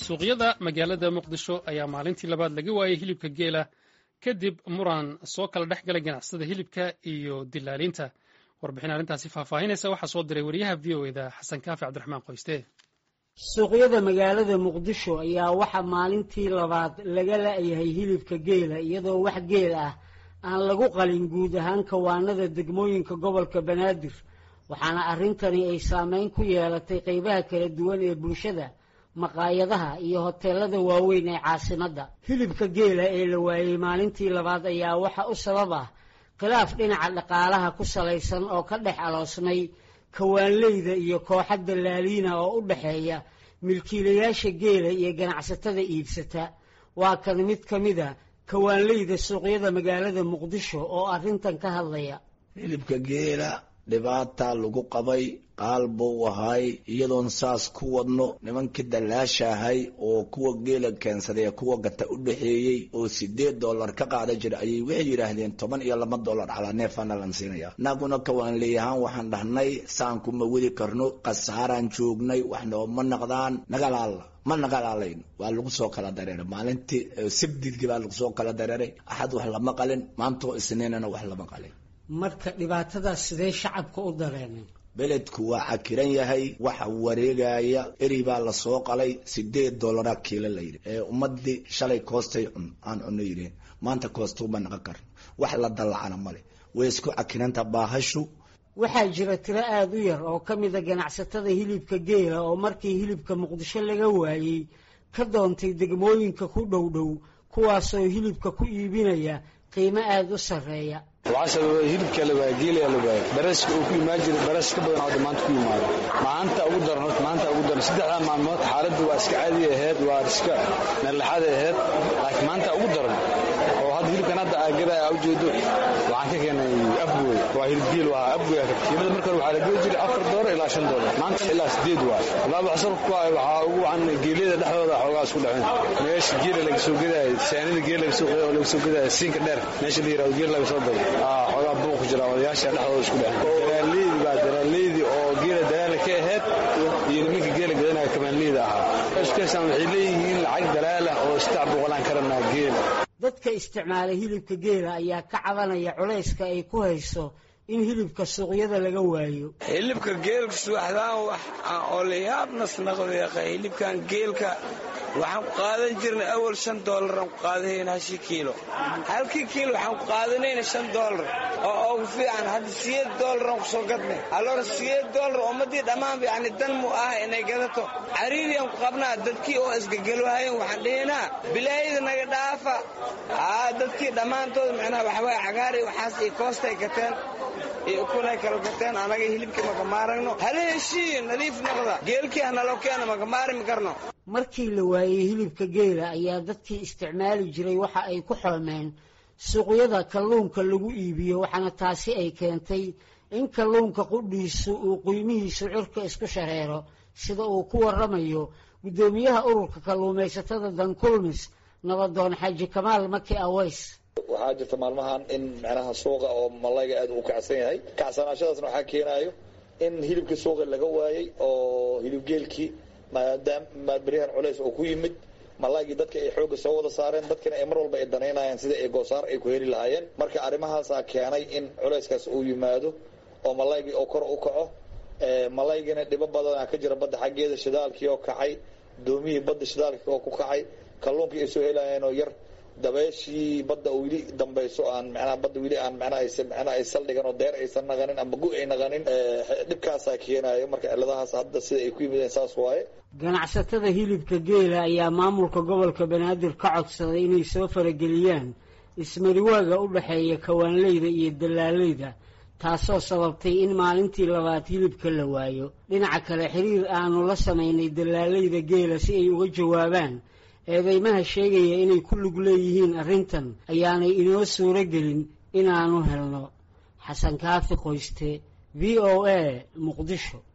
suuqyada magaalada muqdisho ayaa maalintii labaad laga waayey hilibka geela kadib muran soo kala dhex galay ganacsada hilibka iyo dilaaliinta warbixin arrintaasi faahfaahinaysa waxaa soo diray wariyaha v o eda xasan kaafi cabdiraxmaan qoyste suuqyada magaalada muqdisho ayaa waxaa maalintii labaad laga la'yahay hilibka geela iyadoo wax geel ah aan lagu qalin guud ahaan kawaanada degmooyinka gobolka banaadir waxaana arrintani ay saameyn ku yeelatay qeybaha kala duwan ee bulshada maqaayadaha iyo hoteelada waaweyn ee caasimadda hilibka geela ee la waayey maalintii labaad ayaa waxa u sabab ah khilaaf dhinaca dhaqaalaha ku salaysan oo ka dhex aloosnay kawaanleyda iyo kooxa dallaaliina oo u dhexeeya milkiilayaasha geela iyo ganacsatada iibsata waa kan mid ka mid a kawaanleyda suuqyada magaalada muqdisho oo arrintan ka hadlaya hilibka geela dhibaata lagu qabay qaal buu ahay iyadoon saas ku wadno nimankii dallaasha ahay oo kuwa geela keensaday kuwa gata u dhexeeyey oo sideed dollar ka qaada jira ayay waxay yidhaahdeen toban iyo laba dollar calaa neefana lan siinaya naguna kawaanleeyahaan waxaan dhahnay saan kuma wadi karno khasaaraan joognay wax nooma naqdaan nagalaalla ma nagalaalayn waa lagu soo kala dareeray maalintii sabdidkii baa lagu soo kala dareeray axad wax lama qalin maantoo isniinana wax lama qalin marka dhibaatadaas sidee shacabka u dareeneen beledku waa cakiran yahay waxa wareegaya eri baa lasoo qalay sideed dollara kiilo layidhi ee ummadii shalay koostay cun aan cuno yidheen maanta koostuma naqan karno wax la dallacana male way isku cakiranta baahashu waxaa jira tiro aada u yar oo ka mida ganacsatada hilibka geela oo markii hilibka muqdisho laga waayey ka doontay degmooyinka ku dhow dhow kuwaasoo hilibka ku iibinaya qiimo aada u sarreeya waxaa sababa hilibka la waaya geelaya la waaya baraska uu ku imaan jiray baras ka badan hadda maanta ku yimaado maanta ugu daran horta maanta ugu daran saddexdaa maalmood xaaladdu waa iska caadi ahayd waa iska meerlaxaday ahayd laakiin maanta ugu daran oo hadda hilibkan hadda aagadaya ujeedo waxaan ka keenay afgoy waa hilib geel waa afgoy qiimada marka hore waxaa la geli jiray afar doolar ilaa shan doolar maanta ilaa sideed waay walaa wax sabab ku ah waxaa ugu wacan geelyada dhexdooda xoogaa isku dhaceen meesha geela laga soo gadaayo saanida geel laga soo gadaayo oo laga soo gadaayo siinka dheer meesha la yirahdo geel laga soo gado xoogaa buuq ku jira odayaasha dhexdooda isku dhaceen daraaleydi baa daraaleydi oo geela dalaala ka ahayd iyo nimanka geela gadanaya kabaanleyda ahaa iskaasaan waxay leeyihiin lacag dalaala oo saddex boqolaan karanaa geel dadka isticmaala hilibka geela ayaa ka cabanaya culayska ay ku hayso in hilibka suuqyada laga waayo hilibka geelka subaxdaan wax aan olayaabnas naqdeeqa hilibkan geelka waxaan ku qaadan jirnay awal shan doolaraan ku qaadahayna hashi kiilo halkii kiilo waxaan ku qaadanayna shan doolar oo ugu fiican hadda siyeed doolaraan ku soo gadnay alloora siyeed doolar ummaddii dhammaanba yacni dan mu ah inay gadato cariiriyaan ku qabnaa dadkii oo isgagelwahayen waxaan dhihinaa bilaayada naga dhaafa aa dadkii dhammaantood macnaha waxawaaye cagaar iyo waxaas iyo koostay gateen iyo ukunay kala gateen anaga hilibkii makamaaragno hala heshiiyo nadiif noqda geelkii hanaloo keena makamaarimi karno markii la waayey hilibka geela ayaa dadkii isticmaali jiray waxa ay ku xoomeen suuqyada kalluunka lagu iibiyo waxaana taasi ay keentay in kalluunka qudhiisu uu qiimihiisu cirka isku shareero sida uu ku waramayo guddoomiyaha ururka kalluumaysatada dankulmis nabadoon xaaji kamaal maki aweys waxaa jirta maalmahan in micnaha suuqa oo malayga aad uu kacsan yahay kacsanaashadaasna waxaa keenaayo in hilibkii suuqa laga waayey oo hilibgeelkii maadaama beryahan culays oo ku yimid malaygii dadka ay xoogga soo wada saareen dadkina ay mar walba ay danaynayaan sida ay goosaar ay ku heli lahaayeen marka arrimahaasaa keenay in culayskaas uu yimaado oo malaygii oo kor u kaco malaygina dhibo badana ka jira badda xaggeeda shidaalkii oo kacay doomihii badda shidaalkii oo ku kacay kalluunkii ay soo helayeen oo yar dabeeshii badda weli dambayso aan manaha badda weli aan manaha manaha ay saldhigan oo deer aysan naqanin ama gu ay naqanin dhibkaasaa keenaayo marka ciladahaas hadda sida ay ku yimideen saas waaye ganacsatada hilibka geela ayaa maamulka gobolka banaadir ka codsaday inay soo farageliyaan ismariwaaga u dhexeeya kawaanleyda iyo dallaaleyda taasoo sababtay in maalintii labaad hilibka la waayo dhinaca kale xiriir aanu la samaynay dallaaleyda geela si ay uga jawaabaan eedeymaha sheegaya inay ku lug leeyihiin arrintan ayaanay inoo suuro gelin inaanu helno xasan kaafi qoyste v o a muqdisho